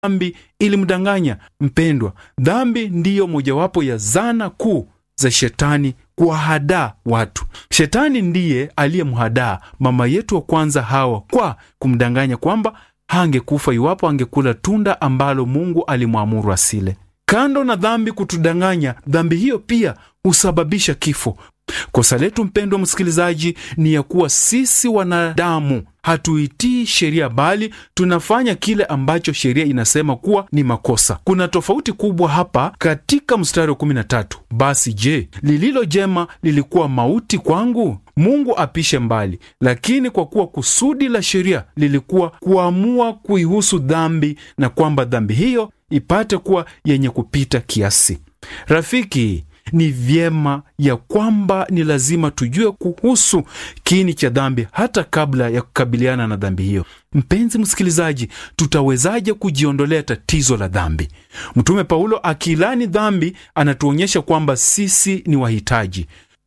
dhambi ilimdanganya. Mpendwa, dhambi ndiyo mojawapo ya zana kuu za shetani kuwahadaa watu. Shetani ndiye aliyemhadaa mama yetu wa kwanza Hawa kwa kumdanganya kwamba hangekufa iwapo angekula tunda ambalo Mungu alimwamuru asile. Kando na dhambi kutudanganya, dhambi hiyo pia husababisha kifo. Kosa letu mpendwa msikilizaji, ni ya kuwa sisi wanadamu hatuitii sheria, bali tunafanya kile ambacho sheria inasema kuwa ni makosa. Kuna tofauti kubwa hapa katika mstari wa 13. Basi je, lililo jema lilikuwa mauti kwangu? Mungu apishe mbali. Lakini kwa kuwa kusudi la sheria lilikuwa kuamua kuihusu dhambi, na kwamba dhambi hiyo ipate kuwa yenye kupita kiasi. Rafiki, ni vyema ya kwamba ni lazima tujue kuhusu kiini cha dhambi hata kabla ya kukabiliana na dhambi hiyo. Mpenzi msikilizaji, tutawezaje kujiondolea tatizo la dhambi? Mtume Paulo akilani dhambi anatuonyesha kwamba sisi ni wahitaji.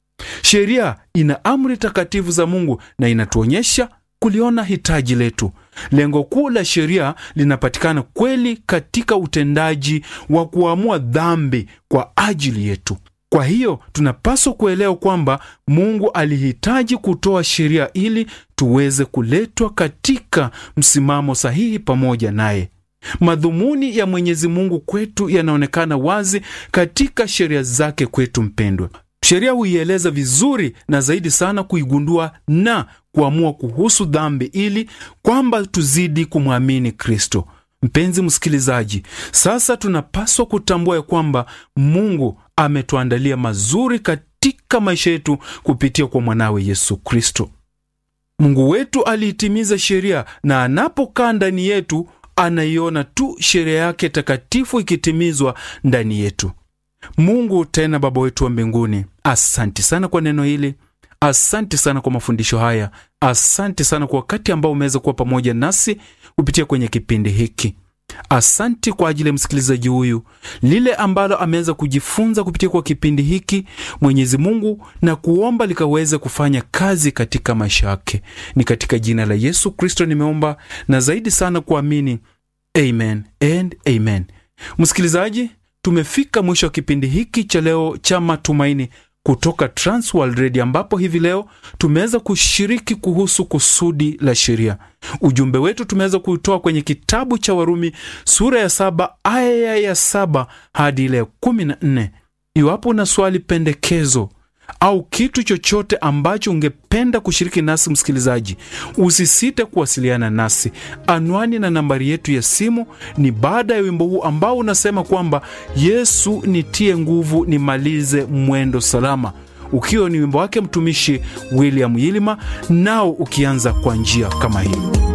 Sheria ina amri takatifu za Mungu na inatuonyesha kuliona hitaji letu. Lengo kuu la sheria linapatikana kweli katika utendaji wa kuamua dhambi kwa ajili yetu. Kwa hiyo tunapaswa kuelewa kwamba Mungu alihitaji kutoa sheria ili tuweze kuletwa katika msimamo sahihi pamoja naye. Madhumuni ya Mwenyezi Mungu kwetu yanaonekana wazi katika sheria zake kwetu. Mpendwa, sheria huieleza vizuri na zaidi sana kuigundua na kuamua kuhusu dhambi ili kwamba tuzidi kumwamini Kristo. Mpenzi msikilizaji, sasa tunapaswa kutambua ya kwamba Mungu ametuandalia mazuri katika maisha yetu kupitia kwa mwanawe Yesu Kristo. Mungu wetu aliitimiza sheria, na anapokaa ndani yetu anaiona tu sheria yake takatifu ikitimizwa ndani yetu. Mungu tena Baba wetu wa mbinguni, asanti sana kwa neno hili. Asante sana kwa mafundisho haya. Asante sana kwa wakati ambao umeweza kuwa pamoja nasi kupitia kwenye kipindi hiki. Asante kwa ajili ya msikilizaji huyu, lile ambalo ameweza kujifunza kupitia kwa kipindi hiki, Mwenyezi Mungu, na kuomba likaweze kufanya kazi katika maisha yake. Ni katika jina la Yesu Kristo nimeomba na zaidi sana kuamini, amen and amen. Msikilizaji, tumefika mwisho wa kipindi hiki cha leo cha matumaini kutoka Transworld Radio ambapo hivi leo tumeweza kushiriki kuhusu kusudi la sheria. Ujumbe wetu tumeweza kuutoa kwenye kitabu cha Warumi sura ya saba aya ya saba hadi ile ya kumi na nne. Iwapo una swali, pendekezo au kitu chochote ambacho ungependa kushiriki nasi, msikilizaji, usisite kuwasiliana nasi. Anwani na nambari yetu ya simu ni baada ya wimbo huu ambao unasema kwamba Yesu nitie nguvu nimalize mwendo salama, ukiwa ni wimbo wake mtumishi William Yilima, nao ukianza kwa njia kama hii.